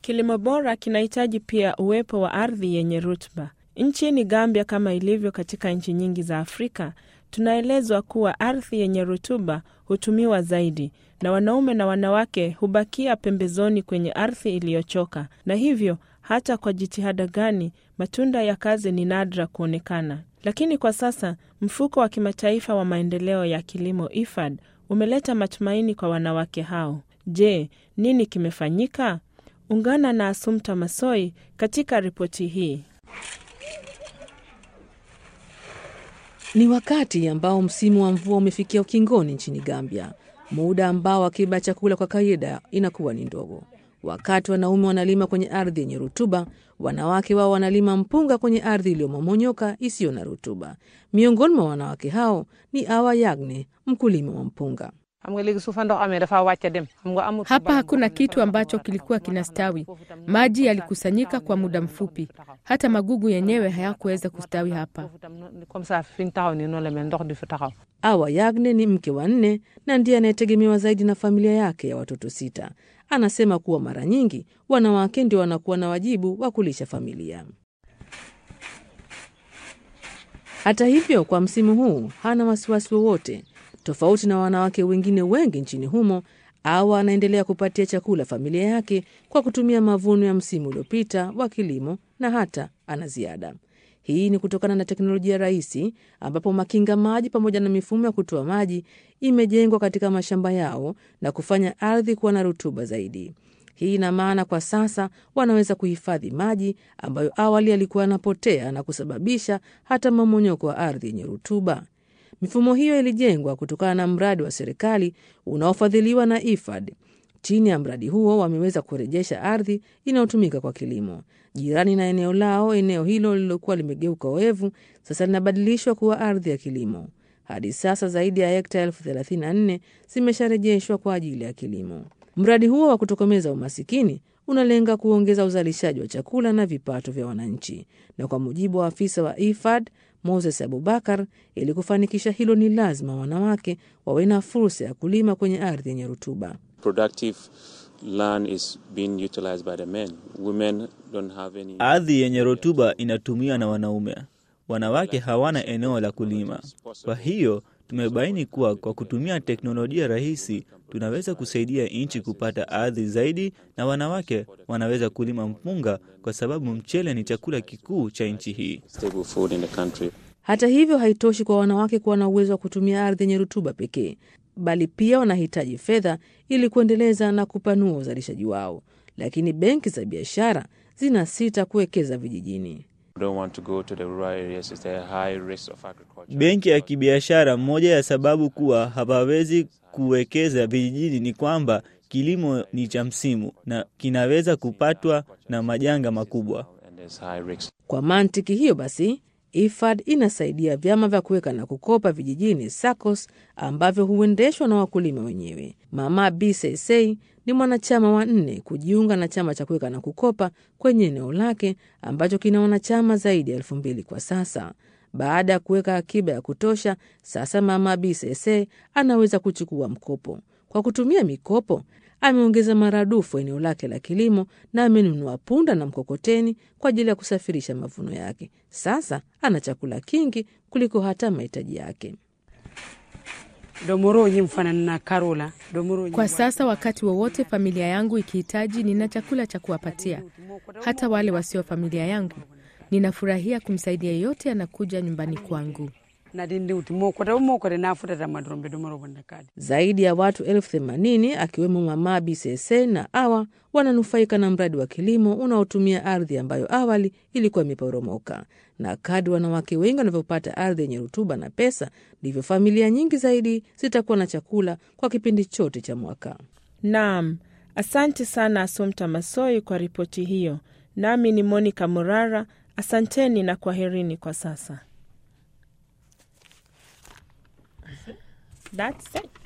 Kilimo bora kinahitaji pia uwepo wa ardhi yenye rutuba. Nchini Gambia, kama ilivyo katika nchi nyingi za Afrika, tunaelezwa kuwa ardhi yenye rutuba hutumiwa zaidi, na wanaume na wanawake hubakia pembezoni kwenye ardhi iliyochoka, na hivyo hata kwa jitihada gani, matunda ya kazi ni nadra kuonekana. Lakini kwa sasa mfuko wa kimataifa wa maendeleo ya kilimo IFAD umeleta matumaini kwa wanawake hao. Je, nini kimefanyika? Ungana na Asumta Masoi katika ripoti hii. Ni wakati ambao msimu wa mvua umefikia ukingoni nchini Gambia, muda ambao akiba ya chakula kwa kawaida inakuwa ni ndogo. Wakati wanaume wanalima kwenye ardhi yenye rutuba, wanawake wao wanalima mpunga kwenye ardhi iliyomomonyoka isiyo na rutuba. Miongoni mwa wanawake hao ni Awa Yagne, mkulima wa mpunga. Hapa hakuna kitu ambacho kilikuwa kinastawi. Maji yalikusanyika kwa muda mfupi, hata magugu yenyewe hayakuweza kustawi hapa. Awa Yagne ni mke wa nne na ndiye anayetegemewa zaidi na familia yake ya watoto sita. Anasema kuwa mara nyingi wanawake ndio wanakuwa na wajibu wa kulisha familia. Hata hivyo, kwa msimu huu hana wasiwasi wowote. Tofauti na wanawake wengine wengi nchini humo, Awa anaendelea kupatia chakula familia yake kwa kutumia mavuno ya msimu uliopita wa kilimo na hata ana ziada. Hii ni kutokana na teknolojia rahisi ambapo makinga maji pamoja na mifumo ya kutoa maji imejengwa katika mashamba yao na kufanya ardhi kuwa na rutuba zaidi. Hii ina maana kwa sasa wanaweza kuhifadhi maji ambayo awali yalikuwa yanapotea na kusababisha hata mmomonyoko wa ardhi yenye rutuba. Mifumo hiyo ilijengwa kutokana na mradi wa serikali unaofadhiliwa na IFAD. Chini ya mradi huo wameweza kurejesha ardhi inayotumika kwa kilimo jirani na eneo lao. Eneo hilo lililokuwa limegeuka oevu sasa linabadilishwa kuwa ardhi ya kilimo. Hadi sasa zaidi ya hekta elfu thelathini na nne zimesharejeshwa kwa ajili ya kilimo. Mradi huo wa kutokomeza umasikini unalenga kuongeza uzalishaji wa chakula na vipato vya wananchi, na kwa mujibu wa afisa wa IFAD Moses Abubakar, ili kufanikisha hilo ni lazima wanawake wawe na fursa ya kulima kwenye ardhi yenye rutuba. Ardhi yenye rutuba inatumiwa na wanaume, wanawake hawana eneo la kulima. Kwa hiyo tumebaini kuwa kwa kutumia teknolojia rahisi tunaweza kusaidia nchi kupata ardhi zaidi, na wanawake wanaweza kulima mpunga kwa sababu mchele ni chakula kikuu cha nchi hii. Hata hivyo, haitoshi kwa wanawake kuwa na uwezo wa kutumia ardhi yenye rutuba pekee, bali pia wanahitaji fedha ili kuendeleza na kupanua uzalishaji wao. Lakini benki za biashara zinasita kuwekeza vijijini. Benki ya kibiashara, moja ya sababu kuwa hawawezi kuwekeza vijijini ni kwamba kilimo ni cha msimu na kinaweza kupatwa na majanga makubwa. Kwa mantiki hiyo basi, IFAD inasaidia vyama vya kuweka na kukopa vijijini SACCOS ambavyo huendeshwa na wakulima wenyewe. Mama Bisesei ni mwanachama wa nne kujiunga na chama cha kuweka na kukopa kwenye eneo lake ambacho kina wanachama zaidi ya elfu mbili kwa sasa. Baada ya kuweka akiba ya kutosha, sasa Mama Bisese anaweza kuchukua mkopo. Kwa kutumia mikopo, ameongeza maradufu eneo lake la kilimo na amenunua punda na mkokoteni kwa ajili ya kusafirisha mavuno yake. Sasa ana chakula kingi kuliko hata mahitaji yake. Kwa sasa, wakati wowote familia yangu ikihitaji, nina chakula cha kuwapatia, hata wale wasio familia yangu. Ninafurahia kumsaidia yeyote anakuja nyumbani kwangu. Zaidi ya watu elfu themanini akiwemo Mama Bisese na Awa wananufaika na mradi wa kilimo unaotumia ardhi ambayo awali ilikuwa imeporomoka. Na kadri wanawake wengi wanavyopata ardhi yenye rutuba na pesa, ndivyo familia nyingi zaidi zitakuwa na chakula kwa kipindi chote cha mwaka. Naam, asante sana Asumta Masoi kwa ripoti hiyo. Nami ni Monica Murara. Asanteni na kwaherini kwa sasa. That's it.